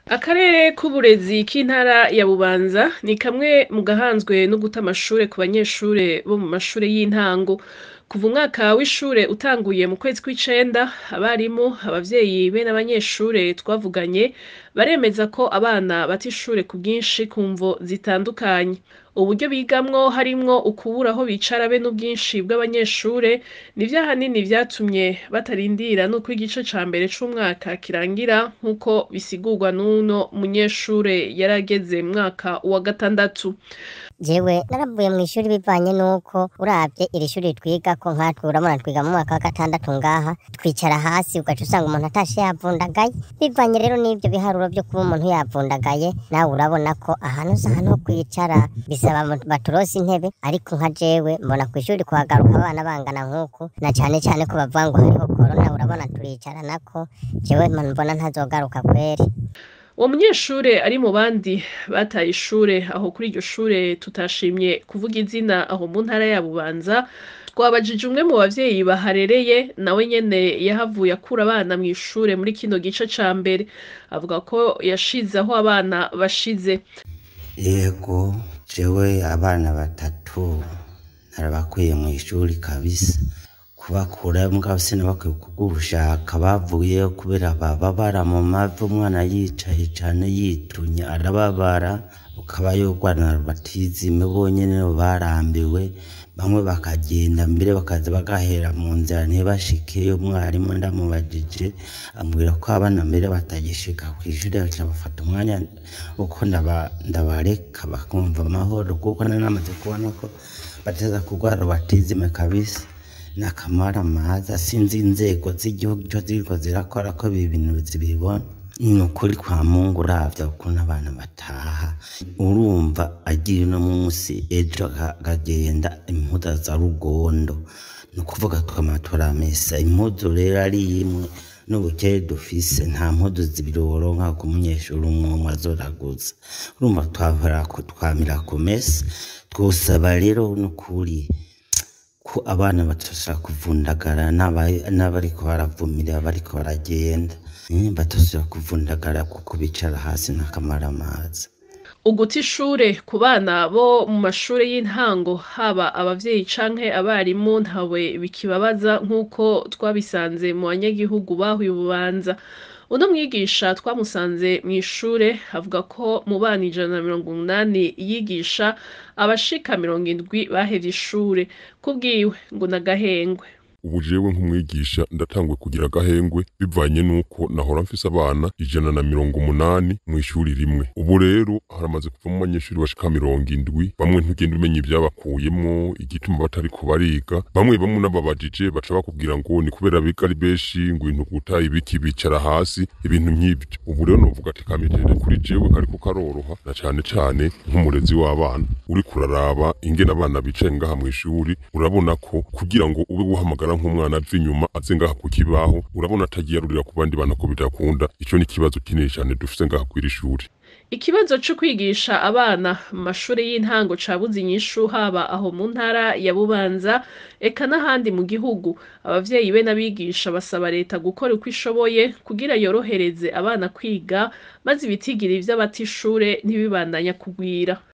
Akarere k'uburezi k'intara ya Bubanza ni kamwe mu gahanzwe no guta amashure ku banyeshure bo mu mashure y'intango. Kuva umwaka w'ishure utanguye mu kwezi kw'icenda, abarimu, abavyeyi be n'abanyeshure twavuganye baremeza ko abana bata ishure ku bwinshi ku mvo zitandukanye. Uburyo bigamwo harimwo ukubura aho bicara be n'ubwinshi bw'abanyeshure, nivyo ahanini vyatumye batarindira n'uko igice ca mbere c'umwaka kirangira nk'uko bisigurwa n'uno munyeshure yari ageze mu mwaka wa gatandatu. Jewe naravuye mw'ishuri bivanye n'uko uravye iri shuri twigako nkatwe urabona twiga mu mwaka wa gatandatu ngaha, twicara hasi ugaca usanga umuntu atashe yavundagaye, bivanye rero n'ivyo biharuro vyo kuba umuntu yavundagaye, nawe urabona ko ahantu si ahantu ho kwicara, bisaba ngo baturonse intebe, ariko nka jewe mbona kw'ishuri kuhagaruka abana bangana nk'uku, na cane cane ko bavuga ngo hariho korona, urabona turicaranako, jewe mbona ntazogaruka kweri. Uwo munyeshure ari mu bandi bataye ishure aho kuri iryo shure tutashimye kuvuga izina aho mu ntara ya Bubanza, twabajije umwe mu bavyeyi baharereye nawe nyene yahavuye akura abana mw'ishure muri kino gice ca mbere. Avuga ko yashize aho abana bashize. Yego jewe abana batatu narabakuye mw'ishuri kabisa, kubakurayo mugabo sinabakwiye kubw'ubushaka bavuyeyo kubera bababara mu mavi umwana yicaye cane yitunye arababara, ukaba yorwana rubatizime bonyene barambiwe, bamwe bakagenda mbere bakaza bagahera mu nzira ntibashikeyo, umwarimu ndamubajije ambwira ko abana mbere batagishika kw'ishure baca bafata umwanya wuko ndabareka bakumva amahoro kuko nari namaze kubona ko bateza kurwara rubatizime kabisa. N'akamaramaza sinzi inzego z'igihugu ico ziriko zirakora ko ibi bintu zibibona. Ni ukuri kwa Mungu uravye ukuntu abana bataha, urumva agiye uno musi ejo akagenda impuzu za rugondo, ni ukuvuga twama turamesa, impuzu rero ari imwe n'ubukeye dufise nta mpuzu zibiri woronka ku munyeshuri umwe umwe azoraguza, urumva twamira kumesa, twosaba rero n'ukuri ko abana batosubira kuvundagara n'abariko baravumirira bariko baragenda, batosubira kuvundagara kuko bicara hasi n'akamaramaza. Uguta ishure ku bana bo mu mashure y'intango haba abavyeyi canke abarimu ntawe bikibabaza nk'uko twabisanze mu banyagihugu baho i Bubanza. Uno mwigisha twamusanze mw'ishure avuga ko mu bana ijana na mirongo umunani yigisha, abashika mirongo indwi bahevye ishure. Kubwiwe ngo n'agahengwe. Ubu jewe nk'umwigisha ndatanguye kugira agahengwe bivanye n'uko nahora mfise abana ijana na mirongo umunani mw'ishuri rimwe. Ubu rero haramaze kuvamwo abanyeshuri bashika mirongo indwi, bamwe ntugenda umenya ivyabakuyemwo, igituma batariko bariga, bamwe bamwe unababajije baca bakubwira ngo ni kubera biga ari benshi, ngo ibintu guta ibiki bicara hasi, ibintu nk'ivyo. Ubu rero novuga ati kamitende kuri jewe kariko karoroha, na cane cane nk'umurezi w'abana. Uriko uraraba ingene abana bicaye ngaha mw'ishuri, urabona ko kugira ngo ube wohamagara nk'umwana ava inyuma aze ngaha ku kibaho, urabona atagiye arurira ku bandi bana ko bidakunda. Ico ni ikibazo kinini cane dufise ngaha kw'iri shuri. Ikibazo co kwigisha abana mu mashure y'intango cabuze inyishu haba aho mu ntara ya Bubanza, eka n'ahandi mu gihugu. Abavyeyi be n'abigisha basaba leta gukora uko ishoboye kugira yorohereze abana kwiga, maze ibitigiri vy'abata ishure ntibibandanye kugwira.